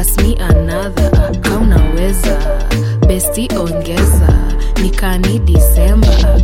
pass me another kaunaweza besti ongeza nikani disemba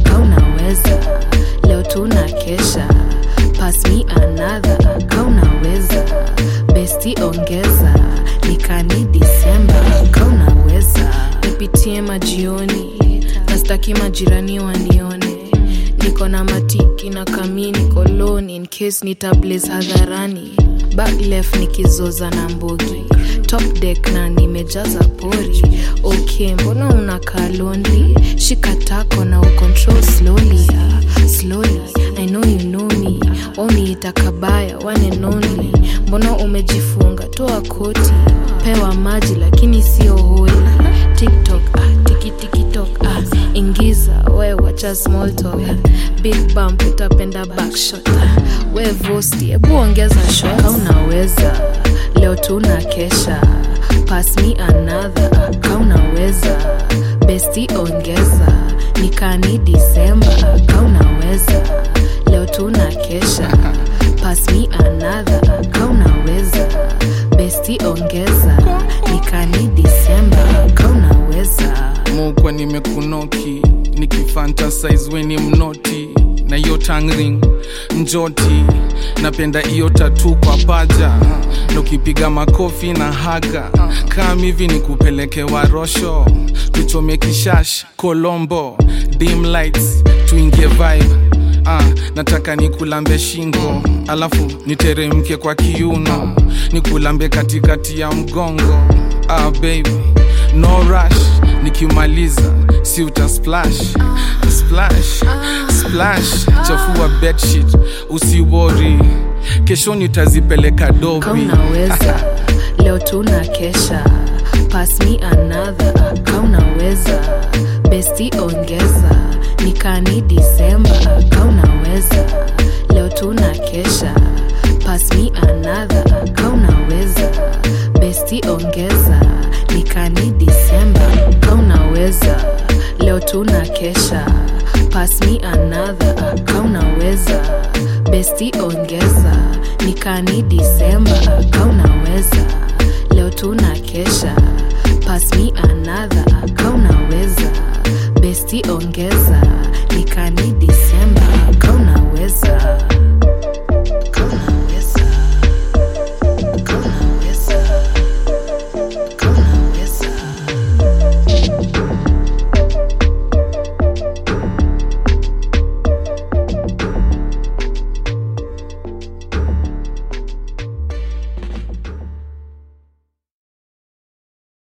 kaunaweza leo tuna kesha pass me another kaunaweza besti ongeza nikani disemba kaunaweza nipitie majioni nastaki majirani wanione niko na matiki na kamini koloni in case nitablaze hadharani back left nikizoza na mbogi top deck na nimejaza pori ok mbona unakaa lonely shika tako na ucontrol slowly ah, slowly i know you know me wauniita kabaya one and only mbona umejifunga toa koti pewa maji lakini sio holi tiktok ah, tikitiktok ah, ingiza we wacha small talk big bump utapenda backshot we vosti hebu ongeza shot kaunaweza leo tuna kesha pass me another kaunaweza besti ongeza nikani disemba kaunaweza leo tuna kesha pass me another kaunaweza besti ongeza nikani disemba kaunaweza mukwa nimekunoki nikifantasize weni mnoti na hiyo tangring njoti napenda hiyo tatu kwa paja na ukipiga makofi na haga kam hivi ni kupeleke warosho tuchome kishash kolombo dim lights tuingie vibe ah, nataka nikulambe shingo alafu niteremke kwa kiuno nikulambe katikati ya mgongo ah, baby no rush nikimaliza si uta splash splash splash chafua bedsheet usiwori kesho nitazipeleka dobi kaunaweza leo tuna kesha pass me another kaunaweza besti ongeza nikani disemba kaunaweza leo tuna kesha pass me another kaunaweza besti ongeza nikani disemba kaunaweza leo tuna kesha pass me another kaunaweza besti ongeza nikani disemba kaunaweza leo tuna kesha pass me another kaunaweza besti ongeza nikani